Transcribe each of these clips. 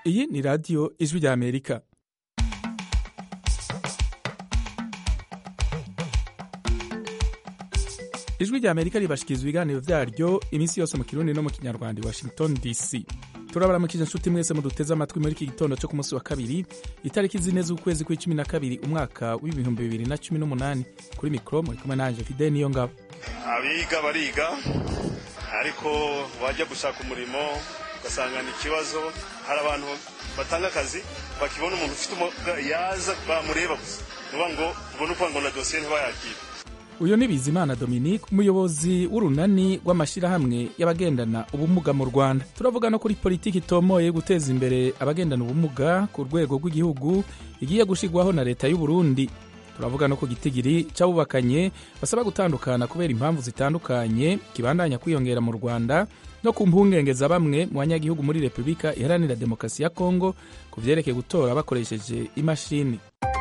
iyi ni radiyo ijwi rya amerika ijwi rya amerika ribashikiriza ibiganiro vyaryo iminsi yose mu kirundi no mu kinyarwanda i washington dc turabaramukije inshuti mwese muduteze amatwi muri iki gitondo cyo ku munsi wa kabiri itariki zine z'ukwezi kw'icumi na kabiri umwaka w'ibihumbi bibiri na cumi n'umunani kuri mikoro muri kumwe nanje fide niyo ngabo abiga bariga ariko wajya gushaka umurimo ugasanga ni ikibazo hari abantu batanga akazi bakibona umuntu ufite umuga yaza bamureba gusa nuba ngo ubone uko ngo na dosiye ntibayakire uyu ni bizimana dominique umuyobozi w'urunani rw'amashyirahamwe y'abagendana ubumuga mu rwanda turavuga no kuri politiki itomoye guteza imbere abagendana ubumuga ku rwego rw'igihugu igiye gushyirwaho na leta y'u Burundi turavuga no ku gitigiri cy'abubakanye basaba gutandukana kubera impamvu zitandukanye kibandanya kwiyongera mu rwanda no ku mpungenge za bamwe mu banyagihugu muri repubulika iharanira demokarasi ya kongo ku vyerekeye gutora bakoresheje imashini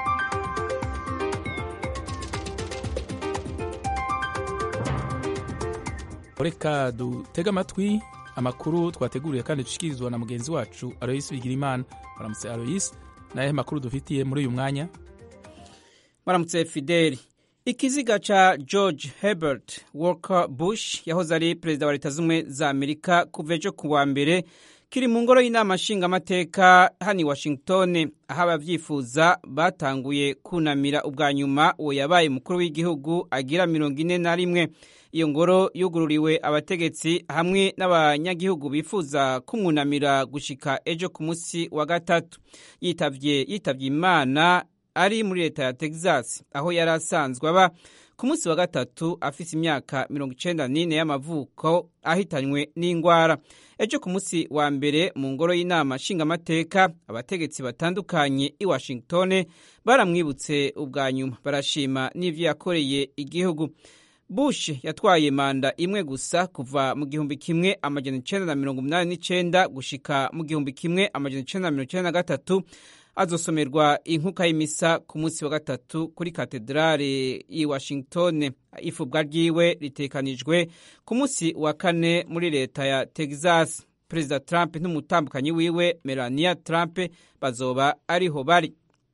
reka dutege amatwi amakuru twateguriye kandi dushikirizwa na mugenzi wacu aloyisi bigirimana baramutse aloyisi nayahe makuru dufitiye muri uyu mwanya baramutse fideli ikiziga ca george herbert walker bush yahoze ari perezida wa leta z'ubumwe za amerika kuva ejo ku wa mbere kiri mu ngoro y'inama nshingamateka hano i washington aho abavyifuza batanguye kunamira ubwa nyuma uwo yabaye umukuru w'igihugu agira mirongo ine na rimwe iyo ngoro yugururiwe abategetsi hamwe n'abanyagihugu bifuza kumwunamira gushika ejo ku munsi wa gatatu yitavye yitavye imana ari muri leta ya texas aho yari asanzwe aba ku munsi wa gatatu afise imyaka mirongo icenda n'ine y'amavuko ahitanywe n'ingwara ejo ku munsi wa mbere mu ngoro y'inama nshingamateka abategetsi batandukanye i washington baramwibutse ubwa nyuma barashima n'ivyo yakoreye igihugu bush yatwaye manda imwe gusa kuva mu gihumbi kimwe amajana icenda na mirongo umunani n'icenda gushika mu gihumbi kimwe amajana icenda na mirongo icenda na gatatu azosomerwa inkuka y'imisa ku munsi wa gatatu kuri katedrale i washington ifubwa ryiwe ritekanijwe ku munsi wa kane muri leta ya texas perezida trump n'umutambukanyi wiwe melania trump bazoba ariho bari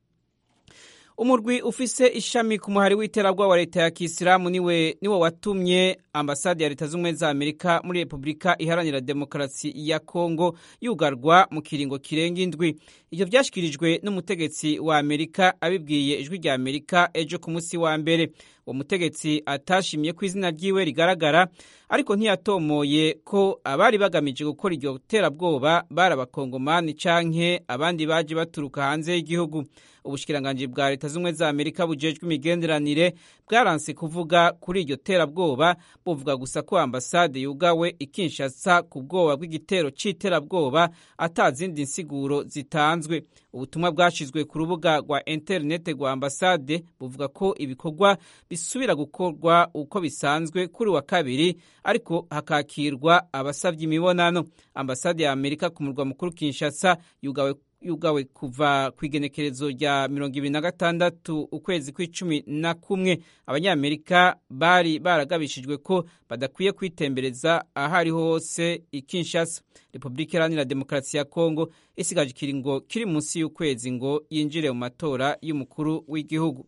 umurwi ufise ishami ku muhari w'iterabwoba wa leta ya kisilamu niwe niwo watumye ambasade ya leta z'ubumwe za amerika muri repubulika iharanira demokarasi ya kongo yugarwa mu kiringo kirenga indwi ivyo vyashikirijwe n'umutegetsi wa amerika abibwiye ijwi rya amerika ejo ku munsi wa mbere uwo mutegetsi atashimye ko izina ryiwe rigaragara ariko ntiyatomoye ko abari bagamije gukora iryo terabwoba bari abakongomani canke abandi baje baturuka hanze y'igihugu ubushikiranganji bwa leta z'ubumwe za amerika bujejwe imigenderanire bwaranse kuvuga kuri iryo terabwoba buvuga gusa ko ambasade yugawe ikinshasa ku bwoba bw'igitero c'iterabwoba ata zindi nsiguro zitanzwe ubutumwa bwashizwe ku rubuga rwa interinete rwa ambasade buvuga ko ibikorwa bisubira gukorwa uko bisanzwe kuri wa kabiri ariko hakakirwa abasavye imibonano ambasade ya amerika ku murwa mukuru kinshasa yugawe yugawe kuva ku igenekerezo rya mirongo ibiri na gatandatu ukwezi kw'icumi na kumwe abanyamerika bari baragabishijwe ko badakwiye kwitembereza aho ariho hose i kinshasa repubulika iharanira demokarasi ya kongo isigaje ikiringo kiri munsi y'ukwezi ngo yinjire mu matora y'umukuru w'igihugu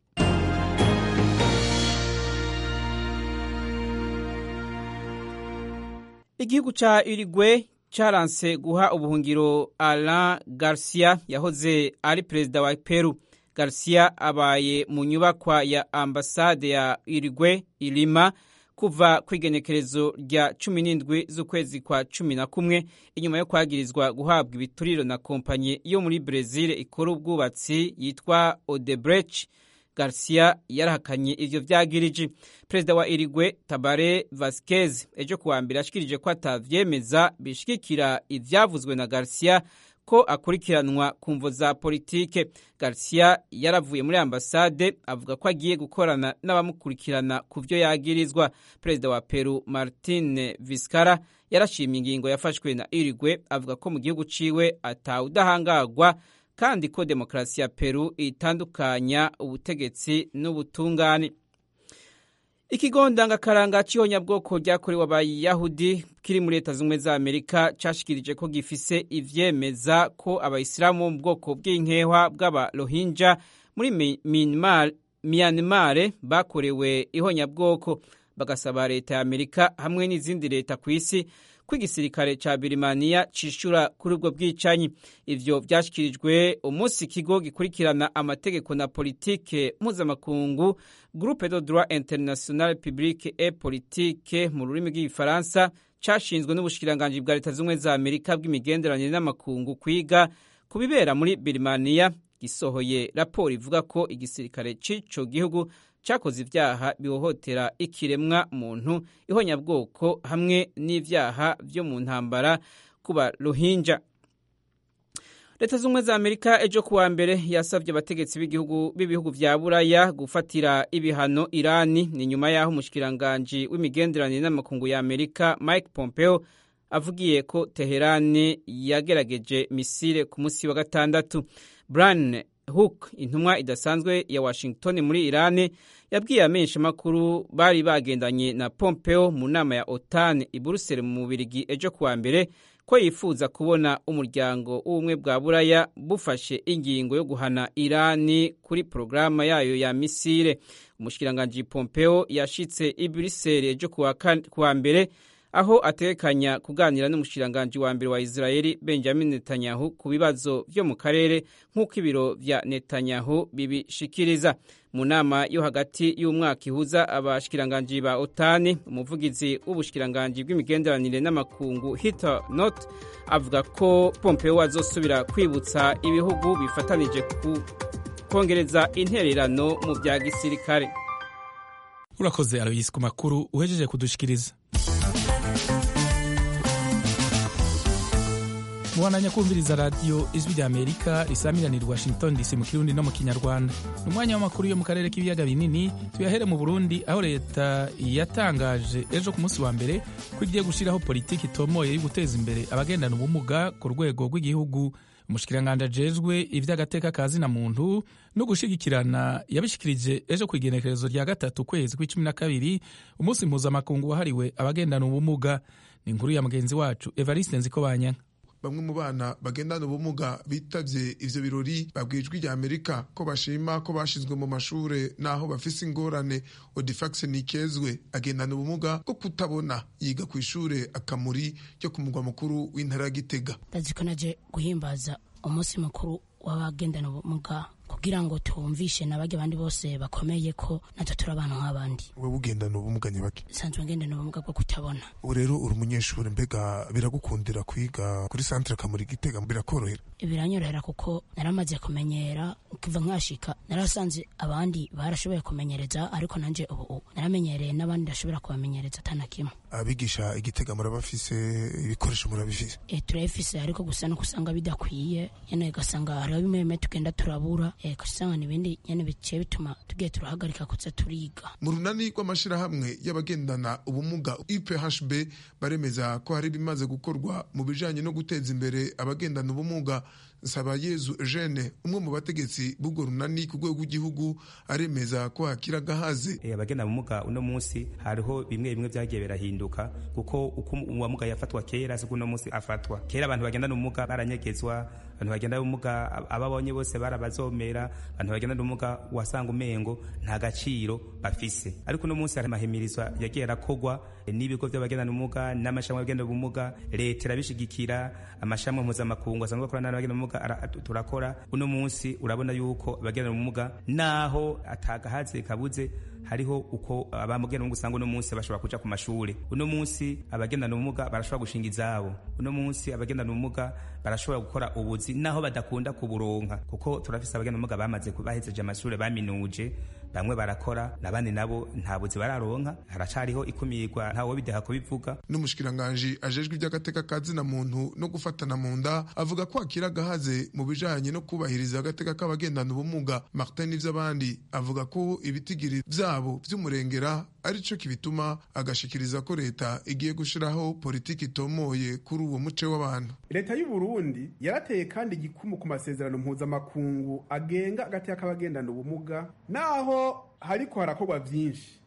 igihugu ca urigwe caranse guha ubuhungiro Alain Garcia yahoze ari perezida wa Peru. Garcia abaye mu nyubakwa ya ambasade ya Uruguay Ilima kuva ku igenekerezo rya cumi n'indwi z'ukwezi kwa cumi na kumwe inyuma yo kwagirizwa guhabwa ibituriro na kompanyi yo muri Brezil ikora ubwubatsi yitwa Odebrecht. Garcia yarahakanye ivyo vyagirije perezida wa Irigwe Tabare Vasquez ejo kuwa mbere ashikirije ko atavyemeza bishigikira ivyavuzwe na Garcia ko akurikiranwa ku mvo za politike Garcia yaravuye muri ambasade avuga ko agiye gukorana n'abamukurikirana ku vyo yagirizwa perezida wa Peru Martin Vizcarra yarashimye ingingo yafashwe na Irigwe avuga ko mu gihugu ciwe atawudahangagwa kandi ko demokarasi ya Peru itandukanya ubutegetsi n'ubutungane ikigo ndangakaranga c'ihonyabwoko ryakorewe abayahudi kiri muri leta z'ubumwe za amerika cashikirije ko gifise ivyemeza ko abayisilamu bo mu bwoko bw'inkehwa bw'abarohinja muri myanmar bakorewe ihonyabwoko bagasaba leta ya amerika hamwe n'izindi leta ku isi ko igisirikare ca birimaniya cishura kuri ubwo bwicanyi ivyo vyashikirijwe umunsi ikigo gikurikirana amategeko na politike mpuzamakungu groupe de droit international publique et politique mu rurimi rw'igifaransa cashinzwe n'ubushikiranganji bwa leta z'ubumwe za amerika bw'imigenderanire n'amakungu kwiga ku bibera muri birimaniya gisohoye raporo ivuga ko igisirikare c'ico gihugu cyakoze ibyaha bihohotera ikiremwa muntu ihonyabwoko hamwe n'ibyaha byo mu ntambara ku baruhinja leta z'ubumwe za amerika ejo kuwa mbere yasabye abategetsi b'ibihugu vya buraya gufatira ibihano irani ni nyuma y'aho umushikiranganji w'imigenderanire n'amakungu ya amerika mike pompeo avugiye ko teherani yagerageje misile ku munsi wa gatandatu brian hook intumwa idasanzwe ya washington muri irani yabwiye amenshi makuru bari bagendanye na pompeo mu nama ya otan i buruseli mu bubirigi ejo kuwa mbere ko yifuza kubona umuryango w'ubumwe bwa buraya bufashe ingingo yo guhana irani kuri porogaramu yayo ya misile umushikiranganji pompeo yashitse i buruseli ejo kuwa mbere aho atekanya kuganira n'umushikiranganji wa mbere wa Israeli Benjamin Netanyahu ku bibazo vyo mu karere nk'uko ibiro vya Netanyahu bibishikiriza mu nama yo hagati y'umwaka ihuza abashikiranganji ba OTAN umuvugizi w'ubushikiranganji bw'imigenderanire n'amakungu Heather Nauert avuga ko Pompeo azosubira kwibutsa ibihugu bifatanije ku kongereza intererano mu bya gisirikare urakoze Aloysi ku makuru uhejeje kudushikiriza mubananya kumviriza radiyo ijwi rya amerika risamiranira washington dc mu kirundi no mu kinyarwanda ni umwanya w'amakuru yo mu karere k'ibiyaga binini tuyahere mu burundi aho leta yatangaje ejo ku munsi wa mbere ko igiye gushyiraho politiki itomoye yo guteza imbere abagendana ubumuga ku rwego rw'igihugu umushikiranganji ajejwe ivy'agateka ka zina muntu no gushigikirana yabishikirije ejo ku igenekerezo rya gatatu kwezi kw'icumi na kabiri umunsi mpuzamakungu wahariwe abagendana ubumuga ni inkuru ya mugenzi wacu evariste nzikobanyanka bamwe mu bana bagendana ubumuga bitavye ivyo birori babwijwe rya amerika ko bashima ko bashizwe mu mashure naho bafise ingorane odifax nikezwe agendana ubumuga bwo kutabona yiga ku ishure akamuri ryo ku mugwa mukuru w'intara ya gitega ndaziko naje guhimbaza umunsi mukuru w'abagendana ubumuga kugira ngo tumvishe n'abajya abandi bose bakomeye ko natwe turi abantu nk'abandi wewe ugendana ubumuga nyabaki nsanzwe ngendana ubumuga bwo kutabona ubu rero uri umunyeshuri mbega biragukundira kwiga kuri santere kamuri gitega birakorohera biranyorohera kuko naramaze kumenyera kuva nkashika narasanze abandi barashoboye kumenyereza ariko nanje ubu naramenyereye n'abandi ndashobora kubamenyereza atana kimwe abigisha igitega murabafise ibikoresho murabifise e, turabifise ariko gusa no kusanga bidakwiye nyene ugasanga hariho bimwe bimwe tugenda turabura e, kusanga n'ibindi nyene biciye bituma tugiye turahagarika kuza turiga mu runani rw'amashirahamwe y'abagendana ubumuga UPHB baremeza ko hari bimaze gukorwa mu bijanye no guteza imbere abagendana ubumuga Nsabayezu Eugene umwe mu bategetsi b'ubwo runani ku rwego rw'igihugu aremeza ko hakira gahaze e, abagenda ubumuga uno munsi hariho bimwe bimwe vyagiye birahinduka kuko uko uwamuga yafatwa kera siko uno munsi afatwa kera abantu bagendana ubumuga baranyegezwa abantu bagendana ubumuga ababonye bose barabazomera abantu bagendana ubumuga wasanga umengo nta gaciro bafise ariko uno munsi hari amahimirizwa yagiye arakogwa n'ibigo vy'abagendana ubumuga n'amashami y'abagendana ubumuga leta irabishigikira amashami mpuzamakungu asanzwe akorana n'abagendana ubumuga turakora uno munsi urabona yuko abagendana ubumuga naho atagahaze kabuze hariho uko abamugendana ubumuga usanga uno munsi bashobora kuja ku mashuri uno munsi abagendana ubumuga barashobora gushinga izabo uno munsi abagendana ubumuga barashobora gukora ubuzi naho badakunda kuburonka kuko turafise abagendana ubumuga bamaze bahejeje amashuri baminuje bamwe barakora nabandi nabo nta buzi bararonka haracariho ikumirwa ntawe bideha kubivuga n'umushikiranganji ajejwe iby'agateka ka zina muntu no gufatana mu nda avuga ko akira gahaze mu bijanye no kubahiriza agateka k'abagendana ubumuga martin n'ivy'abandi avuga ko ibitigiri vyabo vy'umurengera arico kibituma agashikiriza ko leta igiye gushiraho politiki itomoye kuri uwo muce w'abantu leta y'u Burundi yarateye kandi igikumu ku masezerano mpuzamakungu agenga agateka k'abagendana ubumuga naho hariko harakorwa vyinshi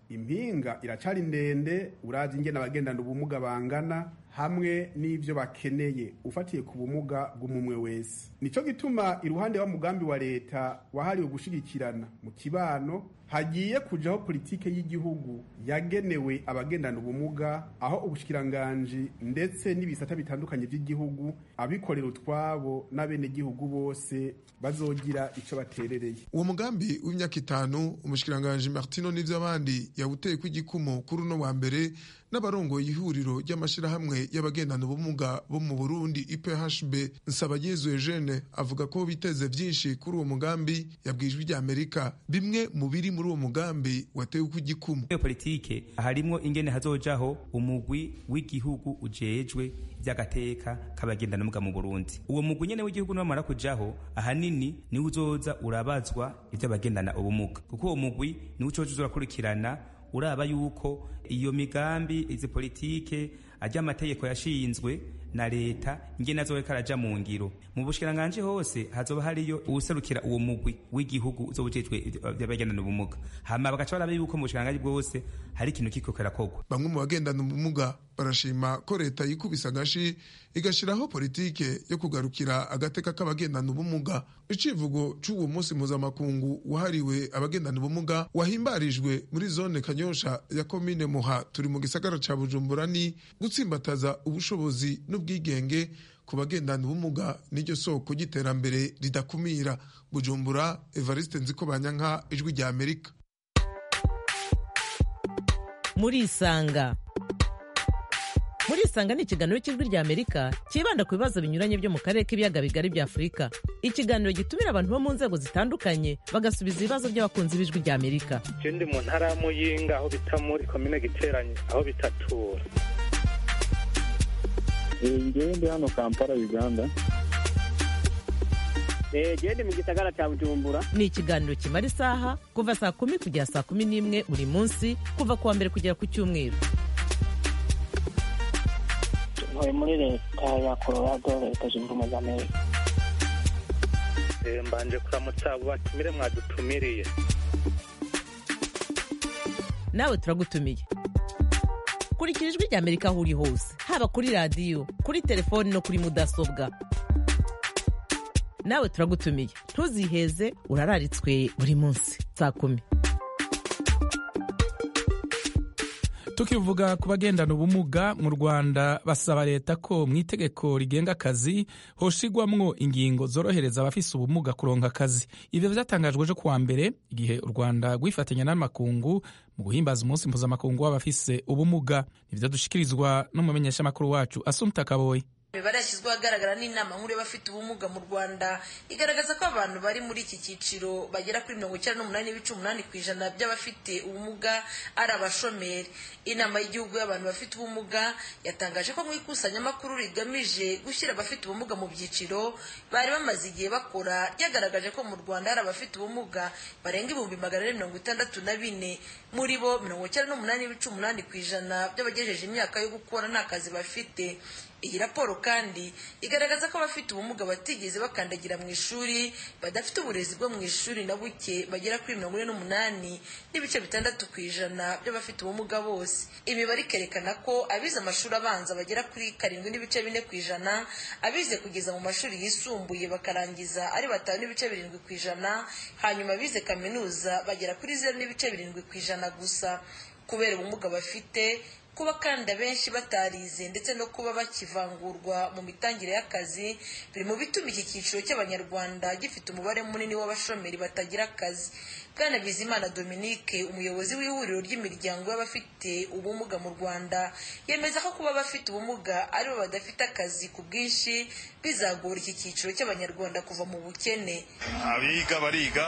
impinga iracari ndende urazi ingene abagendana ubumuga bangana hamwe n'ivyo bakeneye ufatiye ku bumuga bw'umumwe wese nico gituma iruhande wa mugambi wa leta wahariwe gushigikirana mu kibano hagiye kujaho politike y'igihugu yagenewe abagendana ubumuga aho ubushikiranganji ndetse n'ibisata bitandukanye by'igihugu abikorera utwabo n'abenegihugu bose bazogira ico baterereye uwo mugambi w'imyaka itanu umushikiranganji martino n'ivy'abandi yawuteye kw'igikumu kuri uno wa mbere n'abarongoye ihuriro ry'amashirahamwe y'abagendana ubumuga bo mu burundi iphb nsabayezu eugene avuga ko biteze vyinshi kuri uwo mugambi yabwijwe rya amerika bimwe mu biri muri uwo mugambi watewe kw'igikumu iyo politike harimwo ingene hazojaho umugwi w'igihugu ujejwe ivy'agateka k'abagendana ubumuga mu burundi uwo mugwi nyene w'igihugu niwamara kujaho ahanini niwe uzoza urabazwa ivy'abagendana ubumuga kuko uwo mugwi niwe ucoza urakurikirana uraba yuko iyo migambi izi politike ajya amategeko yashinzwe na leta ingene azoreka araja mu ngiro mu bushikiranganji hose hazoba hariyo uwuserukira uwo mugwi w'igihugu uzobujejwe vy'abagendana ubumuga hama bagaca baraba yuko mu bushikiranganji bwose hari ikintu kiko kirakorwa bamwe mu bagendana ubumuga barashima ko leta yikubise agashi igashiraho politike yo kugarukira agateka k'abagendana ubumuga icivugo c'uwo munsi mpuzamakungu wahariwe abagendana ubumuga wahimbarijwe muri zone kanyosha ya komine muha turi mu gisagara ca bujumbura ni gutsimbataza ubushobozi n'ubwigenge ku bagendana ubumuga n'iryo soko ry'iterambere ridakumira bujumbura evariste nziko banyanka ijwi rya amerika murisanga murisanga ni ikiganiro cy'ijwi rya amerika cyibanda ku bibazo binyuranye byo mu karere k'ibiyaga bigari bya afurika ikiganiro gitumira abantu bo mu nzego zitandukanye bagasubiza ibibazo by'abakunzi b'ijwi rya amerika je ndi mu ntara ya muyinga aho bita muri komine giteranye aho bitatura ngewe ndi hano kampala uganda gende mu gisagara cya bujumbura ni ikiganiro kimara isaha kuva saa kumi kugera saa kumi n'imwe buri munsi kuva ku wa mbere kugera ku cyumweru ntuye muri leta ya colorado leta zunze ubumwe za amerika mbanje kuramutsa abo batumire mwadutumiriye nawe turagutumiye kurikira ijwi rya amerika aho uri hose haba kuri radiyo kuri telefoni no kuri mudasobwa nawe turagutumiye ntuziheze urararitswe buri munsi saa kumi tukivuga ku bagendana ubumuga mu rwanda basaba leta ko mu itegeko rigenga akazi hoshigwamwo ingingo zorohereza abafise ubumuga kuronka akazi ivyo vyatangajwe ejo kuwa mbere igihe u rwanda rwifatanya n'amakungu mu guhimbaza umunsi mpuzamakungu w'abafise ubumuga nivyo dushikirizwa n'umumenyeshamakuru wacu asumta kaboyi imibare yashyizweho ahagaragara n'inama nkuru y'abafite ubumuga mu rwanda igaragaza ko abantu bari muri iki cyiciro bagera kuri mirongo icyenda n'umunani n'ibice umunani ku ijana by'abafite ubumuga ari abashomeri inama y'igihugu y'abantu bafite ubumuga yatangaje ko mu ikusanyamakuru rigamije gushyira abafite ubumuga mu byiciro bari bamaze igihe bakora ryagaragaje ko mu rwanda hari abafite ubumuga barenga ibihumbi magana ane mirongo itandatu na bine muri bo mirongo icyenda n'umunani n'ibice umunani ku ijana by'abagejeje imyaka yo gukora nta kazi bafite iyi raporo kandi igaragaza ko abafite ubumuga batigeze bakandagira mu ishuri badafite uburezi bwo mu ishuri na buke bagera kuri mirongo ine n'umunani n'ibice bitandatu ku ijana by'abafite ubumuga bose imibare ikerekana ko abize amashuri abanza bagera kuri karindwi n'ibice bine ku ijana abize kugeza mu mashuri yisumbuye bakarangiza ari batanu n'ibice birindwi ku ijana hanyuma abize kaminuza bagera kuri zeru n'ibice birindwi ku ijana gusa kubera ubumuga bafite kuba kandi abenshi batarize ndetse no kuba bakivangurwa mu mitangire y'akazi biri mu bituma iki cyiciro cy'abanyarwanda gifite umubare munini w'abashomeri batagira akazi bwana bizimana dominique umuyobozi w'ihuriro ry'imiryango y'abafite ubumuga mu rwanda yemeza ko kuba abafite ubumuga aribo badafite akazi ku bwinshi bizagora iki cyiciro cy'abanyarwanda kuva mu bukene abiga bariga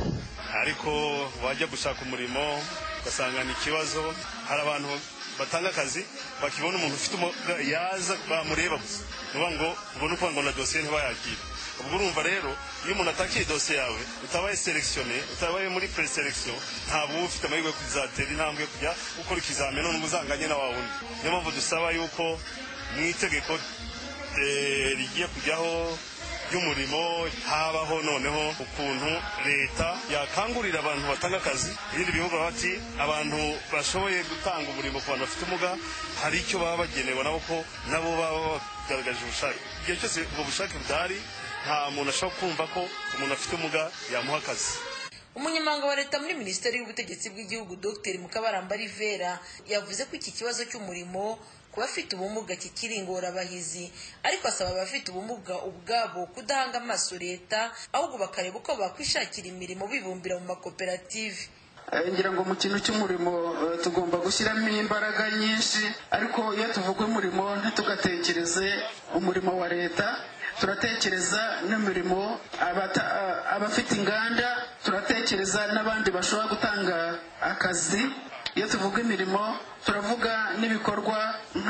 ariko bajya gushaka umurimo ugasanga ni ikibazo hari abantu batanga akazi bakibona umuntu ufite yaza bamureba gusa ni ngo ubone uko ngo na dosiye ntibayakire ubwo urumva rero iyo umuntu atakiye dosiye yawe utabaye selekisiyone utabaye muri preselekisiyo ntabwo uba ufite amahirwe yo kuzatera intambwe yo kujya gukora ikizamini none uzanganye na wa wundi niyo mpamvu dusaba yuko mu itegeko rigiye kujyaho ry'umurimo habaho noneho ukuntu leta yakangurira abantu batanga akazi ibindi bihugu bati abantu bashoboye gutanga umurimo ku bantu bafite ubumuga hari icyo baba bagenewe nabo ko nabo baba bagaragaje ubushake igihe cyose ubwo bushake budahari nta muntu ashobora kumva ko umuntu afite ubumuga yamuha akazi umunyamabanga wa leta muri minisiteri y'ubutegetsi bw'igihugu dr mukabaramba rivera yavuze ko iki kibazo cy'umurimo ku bafite ubumuga kikiri ingorabahizi ariko asaba abafite ubumuga ubwabo kudahanga amaso leta ahubwo bakareba uko bakwishakira imirimo bibumbira mu makoperative ngira ngo mu kintu cy'umurimo tugomba gushyiramo imbaraga nyinshi ariko iyo tuvuga umurimo ntitugatekereze umurimo wa leta turatekereza n'imirimo abafite inganda turatekereza n'abandi bashobora gutanga akazi iyo tuvuga imirimo turavuga n'ibikorwa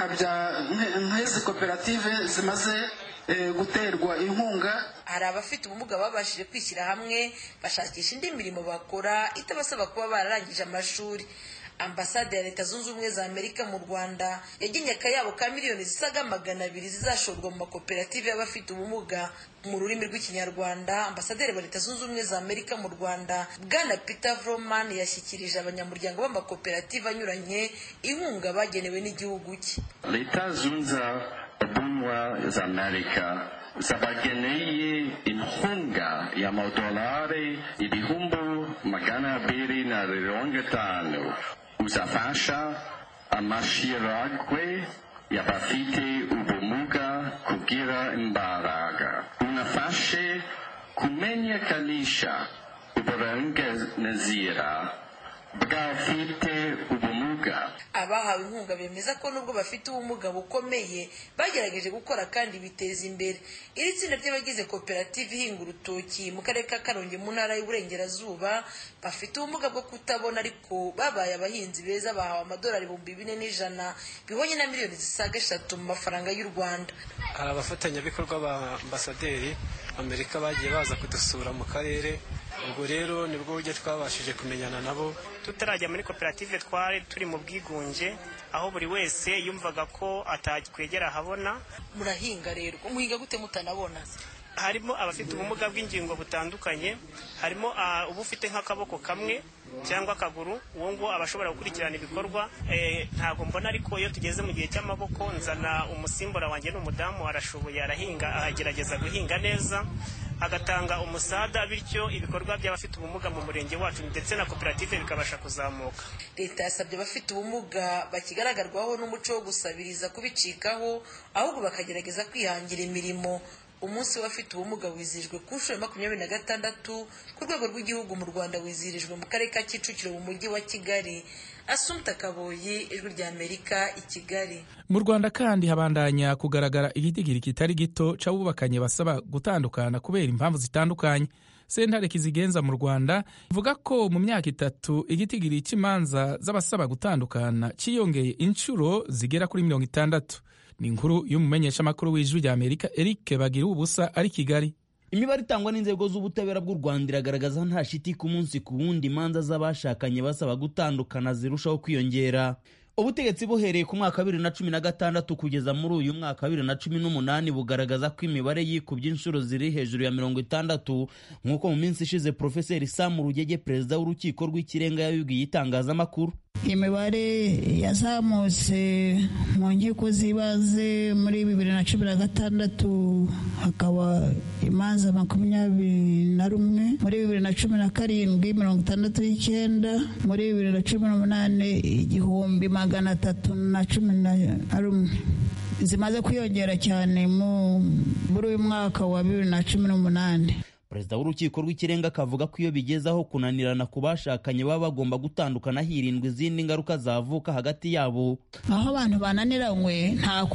nk'izi koperative zimaze guterwa inkunga hari abafite ubumuga babashije kwishyira hamwe bashakisha indi mirimo bakora itabasaba kuba bararangije amashuri ambasade ya leta zunze ubumwe za amerika mu rwanda yagennye akayabo ka miliyoni zisaga magana abiri zizashorwa mu makoperative y'abafite ubumuga mu rurimi rw'ikinyarwanda ambasaderi wa leta zunze ubumwe za amerika mu rwanda bwana peter vroman yashyikirije abanyamuryango b'amakoperative anyuranye inkunga bagenewe n'igihugu cye leta zunze ubumwe za amerika zabageneye inkunga y'amadolari ibihumbi magana abiri na mirongo itanu uzafasha amashirahamwe y'abafite ubumuga kugira imbaraga unafashe kumenyekanisha uburenganzira bw'abafite ubumuga abahawe inkunga bemeza ko nubwo bafite ubumuga bukomeye bagerageje gukora kandi biteza imbere iri tsinda ry'abagize koperative ihinga urutoki mu karere ka karongi mu ntara y'uburengerazuba bafite ubumuga bwo kutabona ariko babaye abahinzi beza bahawe amadolari ibihumbi bine n'ijana bihonye na miliyoni zisaga eshatu mu mafaranga y'u rwanda hari abafatanyabikorwa ba ambasaderi amerika bagiye baza kudusura mu karere ubwo rero nibwo buryo twabashije kumenyana nabo tutarajya muri koperative twari turi mu bwigunge aho buri wese yumvaga ko atakwegera ahabona murahinga rero muhinga gute mutanabona harimo abafite ubumuga bw'ingingo butandukanye harimo uba ufite nk'akaboko kamwe cyangwa akaguru uwo nguwo aba ashobora gukurikirana ibikorwa ntabwo mbona ariko iyo tugeze mu gihe cy'amaboko nzana umusimbura wanjye n'umudamu arashoboye arahinga agerageza guhinga neza agatanga umusada bityo ibikorwa by'abafite ubumuga mu murenge wacu ndetse na koperative bikabasha kuzamuka leta yasabye abafite ubumuga bakigaragarwaho n'umuco wo gusabiriza kubicikaho ahubwo bakagerageza kwihangira imirimo umunsi w'abafite ubumuga wizihijwe ku nshuro ya makumyabiri na gatandatu ku rwego rw'igihugu mu rwanda wizihirijwe mu karere ka kicukiro mu mujyi wa kigali asumta kaboyi ijwi rya amerika i kigali mu rwanda kandi habandanya kugaragara igitigiri kitari gito c'abubakanye basaba gutandukana kubera impamvu zitandukanye sentare kizigenza mu rwanda ivuga ko mu myaka itatu igitigiri cy'imanza z'abasaba gutandukana cyiyongeye inshuro zigera kuri mirongo itandatu ni inkuru y'umumenyeshamakuru w'ijwi rya amerika eric bagira ubusa ari kigali imibare itangwa n'inzego z'ubutabera bw'u rwanda iragaragaza nta shiti ku munsi ku wundi imanza z'abashakanye basaba gutandukana zirushaho kwiyongera ubutegetsi buhereye ku mwaka wa bibiri na cumi na gatandatu kugeza muri uyu mwaka wa bibiri na cumi n'umunani bugaragaza ko imibare yikubye inshuro ziri hejuru ya mirongo itandatu nk'uko mu minsi ishize porofeseri samu rugege perezida w'urukiko rw'ikirenga yabibwiye itangazamakuru imibare yazamutse mu nkiko z'ibanze muri bibiri na cumi na gatandatu hakaba imanza makumyabiri na rumwe muri bibiri na cumi na karindwi mirongo itandatu n'icyenda muri bibiri na cumi n'umunani igihumbi magana atatu na cumi na rumwe zimaze kwiyongera cyane muri uyu mwaka wa bibiri na cumi n'umunani perezida w'urukiko rw'ikirenga akavuga ko iyo bigeze aho kunanirana ku bashakanye baba bagomba gutandukana hirindwa izindi ngaruka zavuka hagati yabo aho abantu bananiranywe nta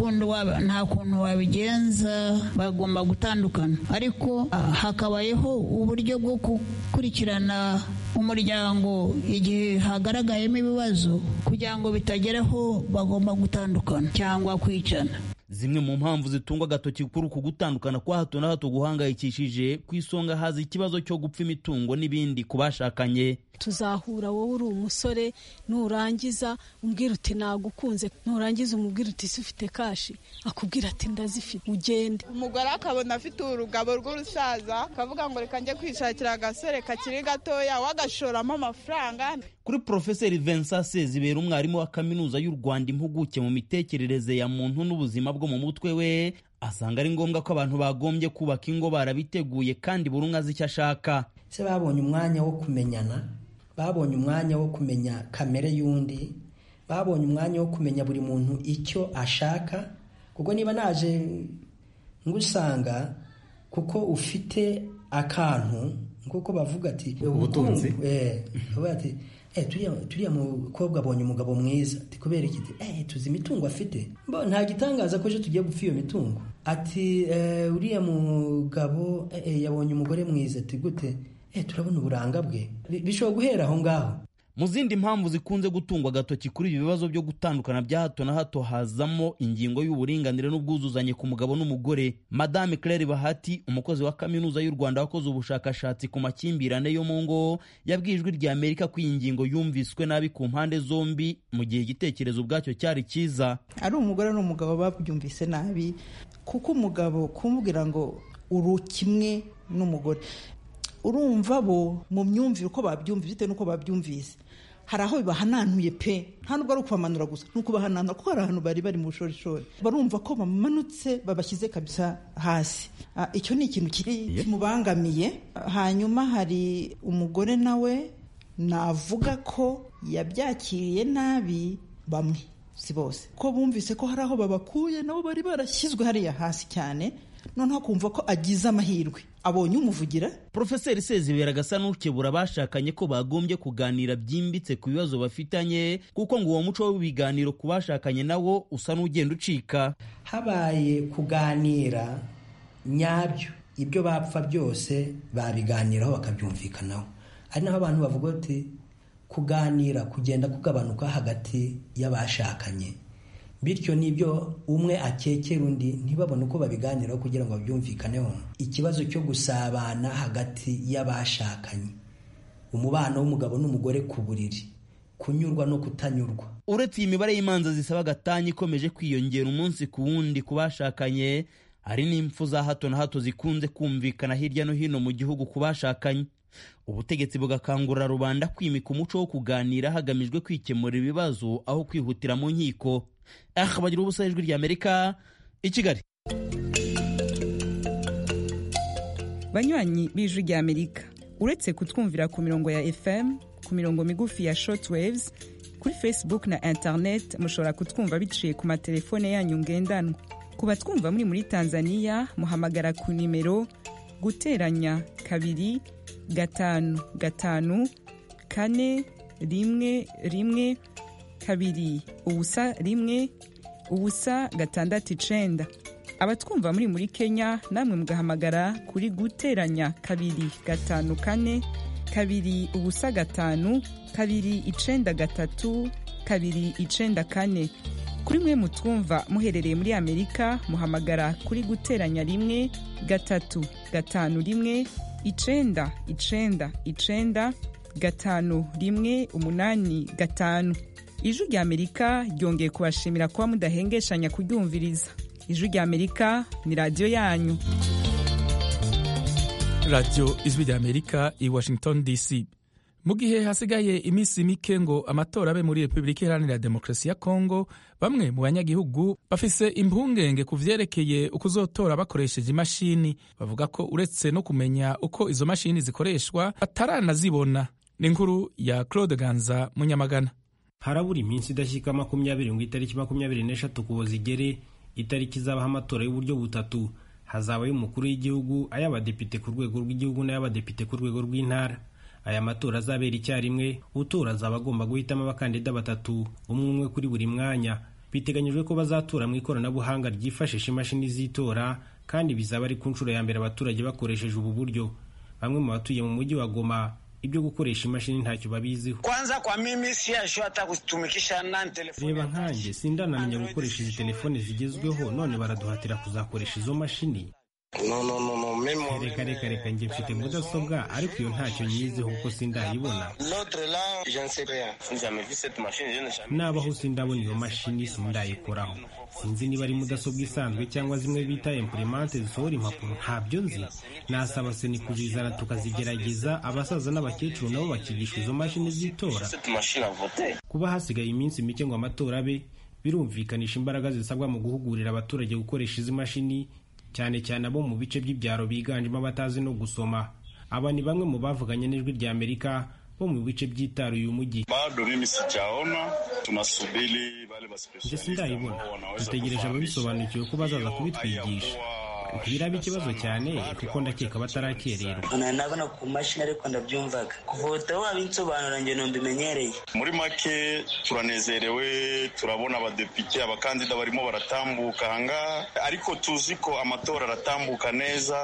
kuntu wabigenza bagomba gutandukana ariko hakabayeho uburyo bwo gukurikirana umuryango igihe hagaragayemo ibibazo kugira ngo bitageraho bagomba gutandukana cyangwa kwicana zimwe mu mpamvu zitungwa agatoki kuri uku gutandukana kwa hato na hato guhangayikishije ku isonga haza ikibazo cyo gupfa imitungo n'ibindi ku bashakanye tuzahura wowe uri umusore nurangiza umbwira uti nagukunze nurangiza umubwira uti isi ufite kashi akubwira ati ndazifite ugende umugore akabona afite urugabo rw'urusaza akavuga ngo reka njye kwishakira agasore kakiri gatoya wagashoramo amafaranga kuri porofeseri vincent sezibera umwarimu wa kaminuza y'u rwanda impuguke mu mitekerereze ya muntu n'ubuzima bwo mu mutwe we asanga ari ngombwa ko abantu bagombye kubaka ingo barabiteguye kandi buri umwe azi icyo ashaka se babonye umwanya wo kumenyana babonye umwanya wo kumenya kamere y'undi babonye umwanya wo kumenya buri muntu icyo ashaka kuko niba naje ngusanga kuko ufite akantu nk'uko bavuga ati Ubutunzi. eh bavuga ati eh turiya turiya mukobwa abonye umugabo mwiza ati kubera iki eh tuzi imitungo afite mbo nta gitangaza ko ejo tugiye gupfa iyo mitungo ati eh, uriya mugabo eh, eh, yabonye umugore mwiza ati gute eh turabona uburanga bwe Bi- bishobora guhera aho ngaho mu zindi mpamvu zikunze gutungwa agatoki kuri ibi bibazo byo gutandukana bya hato na hato hazamo ingingo y'uburinganire n'ubwuzuzanye ku mugabo n'umugore madame claire bahati umukozi wa kaminuza y'u rwanda wakoze ubushakashatsi ku makimbirane yo mu ngo yabwiye ijwi rya amerika ko iyi ngingo yumviswe nabi ku mpande zombi mu gihe igitekerezo ubwacyo cyari cyiza ari umugore n'umugabo babyumvise nabi kuko umugabo kumubwira ngo uru kimwe n'umugore urumva bo mu myumvire uko babyumvise bitewe n'uko babyumvise hari aho bibahananuye pe nta nubwo ari ukubamanura gusa ni ukubahananura kuko hari ahantu bari bari mu bushorishori barumva ko bamanutse babashyize kabisa hasi Ah, icyo ni ikintu kiri kimubangamiye hanyuma hari umugore nawe navuga ko yabyakiriye nabi bamwe si bose ko bumvise ko hari aho babakuye nabo bari barashyizwe hariya hasi cyane noneho akumva ko agize amahirwe abonye umuvugira porofeseri sezibera agasa n'ukebura abashakanye ko bagombye kuganira byimbitse ku bibazo bafitanye kuko ngo uwo muco w'ibiganiro ku bashakanye nawo usa n'ugenda ucika habaye kuganira nyabyo ibyo bapfa byose babiganiraho bakabyumvikanaho ari naho abantu bavuga bati kuganira kugenda kugabanuka hagati y'abashakanye bityo n'ibyo umwe akekera undi ntibabone uko babiganiraho kugira ngo babyumvikaneho ikibazo cyo gusabana hagati y'abashakanye umubano w'umugabo n'umugore ku buriri kunyurwa no kutanyurwa uretse iyi mibare y'imanza zisaba agatanya ikomeje kwiyongera umunsi ku wundi ku bashakanye hari n'impfu za hato na hato zikunze kumvikana hirya no hino mu gihugu ku bashakanye ubutegetsi bugakangurira rubanda kwimika umuco wo kuganira hagamijwe kwikemura ibibazo aho kwihutira mu nkiko aha bagira ubusa ijwi rya amerika i kigali banywanyi b'ijwi rya amerika uretse kutwumvira ku mirongo ya fm ku mirongo migufi ya shortwaves kuri facebook na internet mushobora kutwumva biciye ku matelefone yanyu ngendanwa ku batwumva muri muri tanzania muhamagara ku nimero guteranya kabiri gatanu gatanu kane rimwe rimwe kabiri ubusa rimwe ubusa gatandatu icenda abatwumva muri muri kenya namwe mugahamagara kuri guteranya kabiri gatanu kane kabiri ubusa gatanu kabiri icenda gatatu kabiri icenda kane kuri mwe mutwumva muherereye muri amerika muhamagara kuri guteranya rimwe gatatu gatanu rimwe icenda icenda icenda gatanu rimwe umunani gatanu ijwi rya amerika ryongeye kubashimira kuba mudahengeshanya kuryumviriza ijwi rya amerika ni radiyo yanyu radiyo ijwi rya amerika i washington dc mu gihe hasigaye iminsi mike ngo amatora abe muri repubulika iharanira demokarasi ya kongo bamwe mu banyagihugu bafise impungenge ku vyerekeye ukuzotora bakoresheje imashini bavuga ko uretse no kumenya uko izo mashini zikoreshwa bataranazibona ni inkuru ya claude ganza munyamagana harabura iminsi idashyika makumyabiri ngo itariki makumyabiri n'eshatu kubo zigere itariki izabaho amatora y'uburyo butatu hazaba ay'umukuru w'igihugu ay'abadepite ku rwego rw'igihugu n'ay'abadepite ku rwego rw'intara aya matora azabera icyarimwe utora azaba agomba guhitamo abakandida batatu umwe umwe kuri buri mwanya biteganyijwe ko bazatora mu ikoranabuhanga ryifashisha imashini z'itora kandi bizaba ari ku nshuro ya mbere abaturage bakoresheje ubu buryo bamwe mu batuye mu mujyi wa goma ibyo gukoresha imashini ntacyo babiziho Kwanza kwa mimi siyasho hata kutumikisha nani telefoni. reba nkanjye sindanamenya gukoresha izi telefone zigezweho none baraduhatira kuzakoresha izo mashini No, no, no, no, mimi reka reka reka njye mfite mudasobwa ariko iyo ntacyo nyiziho kuko sindayibona L'autre là, je ne sais rien. Jamais vu cette machine, je n'ai jamais. nabaho sindabona iyo mashini sindayikoraho sinzi niba ari mudasobwa isanzwe cyangwa zimwe bita imprimante zisohora impapuro ntabyo nzi nasaba seni kuzizana tukazigerageza abasaza n'abakecuru nabo bakigishwa izo mashini z'itora Cette machine à voter. kuba hasigaye iminsi mike ngo amatora abe birumvikanisha imbaraga zisabwa mu guhugurira abaturage gukoresha izi mashini cyane cyane abo mu bice by'ibyaro biganjemo abatazi no gusoma aba ni bamwe mu bavuganye n'ijwi rya amerika bo mu bice byitaruye umujyi bado mimi sijaona tunasubiri wale njye sindayibona dutegereje ababisobanukiwe ko bazaza kubitwigisha ntibiraba ikibazo cyane kuko ndakeka batarakererwa nabona ku mashini ariko ndabyumvaga kuvota wabinsobanura njye numbimenyereye muri make turanezerewe turabona abadepite abakandida barimo baratambuka ahangaha ariko tuzi ko amatora aratambuka neza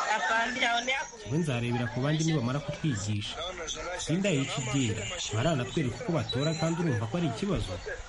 we nzarebera ku bandi nibamara kutwigisha sindayica ibyera baranatwereka uko batora kandi urumva ko ari ikibazo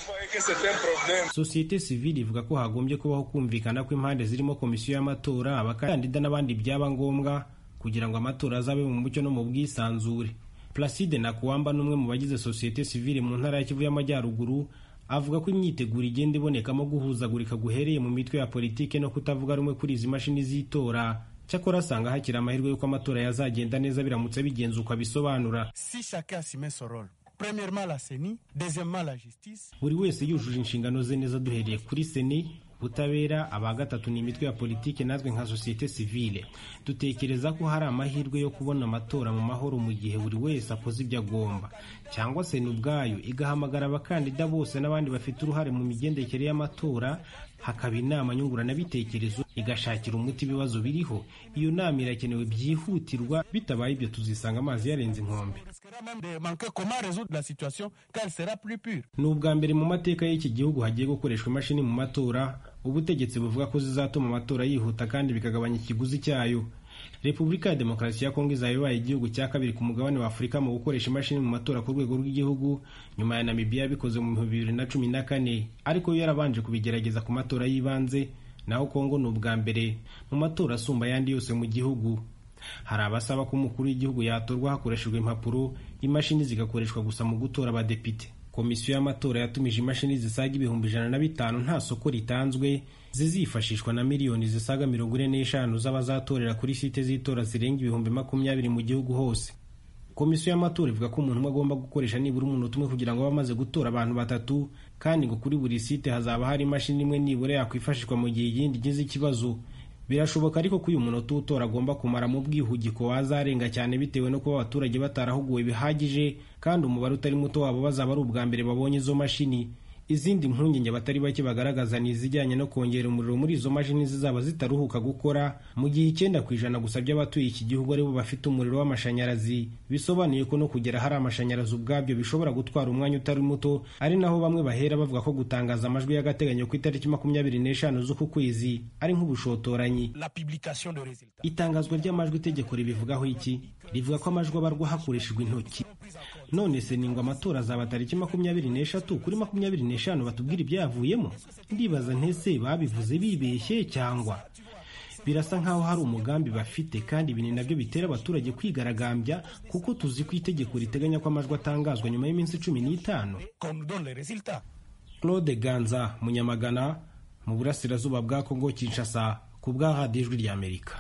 sosiyete sivile ivuga ko hagombye kubaho kumvikana ko impande zirimo komisiyo y'amatora abakandida n'abandi byaba ngombwa kugira ngo amatora azabe mu mucyo no mu bwisanzure placide nakuwamba n'umwe mu bagize sosiyete sivile mu ntara ya kivu y'amajyaruguru avuga ko imyiteguro igenda ibonekamo guhuzagurika guhereye mu mitwe ya politike no kutavuga rumwe kuri izi mashini z'itora cyakora asanga hakiri amahirwe y'uko amatora yazagenda neza biramutse bigenze uko abisobanura Si chacun s'y met son rôle. Premièrement la CENI, deuxièmement la justice. buri wese yujuje inshingano ze neza duhereye kuri seni ubutabera aba gatatu ni imitwe ya politiki natwe nka sosiyete sivile dutekereza ko hari amahirwe yo kubona amatora mu mahoro mu gihe buri wese akoze ibyo agomba cyangwa seni ubwayo igahamagara abakandida bose n'abandi bafite uruhare mu migendekere y'amatora hakaba inama nyunguranabitekerezo igashakira umuti ibibazo biriho iyo nama irakenewe byihutirwa bitabaye ibyo tuzisanga amazi yarenze inkombe risquera même de manquer comment résoudre la situation quand elle sera plus pure. ni ubwa mbere mu mateka y'iki gihugu hagiye gukoreshwa imashini mu matora ubutegetsi buvuga ko zizatuma amatora yihuta kandi bikagabanya ikiguzi cyayo repubulika ya demokarasi ya kongo izaba ibaye igihugu cya kabiri ku mugabane wa afurika mu gukoresha imashini mu matora ku rwego rw'igihugu nyuma ya namibiya yabikoze mu bihumbi bibiri na cumi na kane ariko yo yarabanje kubigerageza ku matora y'ibanze naho kongo ni ubwa mbere mu matora asumba ayandi yose mu gihugu hari abasaba ko umukuru w'igihugu yatorwa hakoreshejwe impapuro imashini zigakoreshwa gusa mu gutora abadepite komisiyo y'amatora yatumije imashini zisaga ibihumbi ijana na bitanu nta soko ritanzwe zizifashishwa na miliyoni zisaga mirongo ine n'eshanu z'abazatorera kuri site z'itora zirenga ibihumbi makumyabiri mu gihugu hose komisiyo y'amatora ivuga ko umuntu umwe agomba gukoresha nibura umunota umwe kugira ngo abe amaze gutora abantu batatu kandi ngo kuri buri site hazaba hari imashini imwe nibura yakwifashishwa mu gihe iyindi igize ikibazo birashoboka ariko ko uyu munota uwutora agomba kumara mu bwihugiko wazarenga cyane bitewe no kuba abaturage batarahuguwe bihagije kandi umubare utari muto wabo bazaba ari ubwa mbere babonye izo mashini izindi mpungenge abatari bake bagaragaza ni izijyanye no kongera umuriro muri izo mashini zizaba zitaruhuka gukora mu gihe icyenda ku ijana gusa by'abatuye iki gihugu aribo bafite umuriro w'amashanyarazi bisobanuye ko no kugera hari amashanyarazi ubwabyo bishobora gutwara umwanya utari muto ari naho bamwe bahera bavuga ko gutangaza amajwi y'agateganyo ku itariki makumyabiri n'eshanu z'uku kwezi ari nk'ubushotoranyi La publication de résultats. itangazwa ry'amajwi itegeko ribivugaho iki rivuga ko amajwi abarwa hakoreshejwe intoki none se ni ngo amatora azaba tariki makumyabiri n'eshatu kuri makumyabiri n'eshanu batubwira ibyayavuyemo ndibaza ntese babivuze bibeshye cyangwa birasa nk'aho hari umugambi bafite kandi ibi ni nabyo bitera abaturage kwigaragambya kuko tuzi ko itegeko riteganya ko amajwi atangazwa nyuma y'iminsi cumi n'itanu Qu'on nous donne les résultats. claude ganza munyamagana mu burasirazuba bwa kongo kinshasa ku bwa radiyo ijwi ry'amerika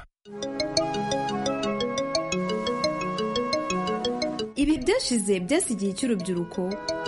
ibi byashize byasigiye cy'urubyiruko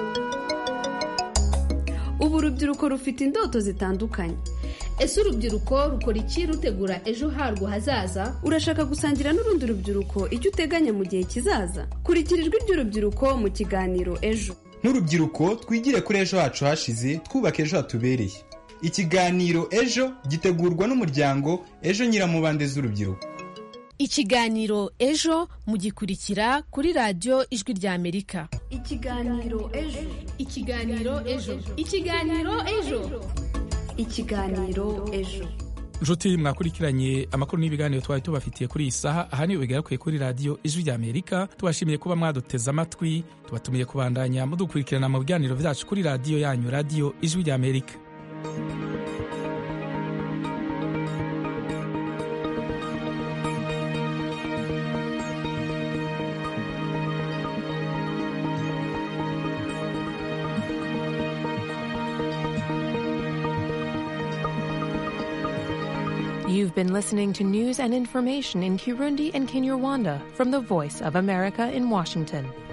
ubu urubyiruko rufite indoto zitandukanye ese urubyiruko rukora iki rutegura ejo harwo hazaza urashaka gusangira n'urundi rubyiruko icyo uteganya mu gihe kizaza kurikira ijwi ry'urubyiruko mu kiganiro ejo nk'urubyiruko twigire kuri ejo hacu hashize twubaka ejo hatubereye ikiganiro ejo gitegurwa n'umuryango ejo nyiramubande z'urubyiruko ikiganiro ejo mugikurikira kuri radiyo ijwi ry'amerika ikiganiro ejo ikiganiro ejo ikiganiro ejo ikiganiro ejo nshuti mwakurikiranye amakuru n'ibiganiro twari tubafitiye kuri iyi saha aha niyo bigarukiye kuri radiyo ijwi rya amerika tubashimiye kuba mwaduteze amatwi tubatumiye kubandanya mudukurikirana mu biganiro byacu kuri radiyo yanyu radiyo ijwi rya amerika You've been listening to news and information in Kirundi and Kinyarwanda from the Voice of America in Washington.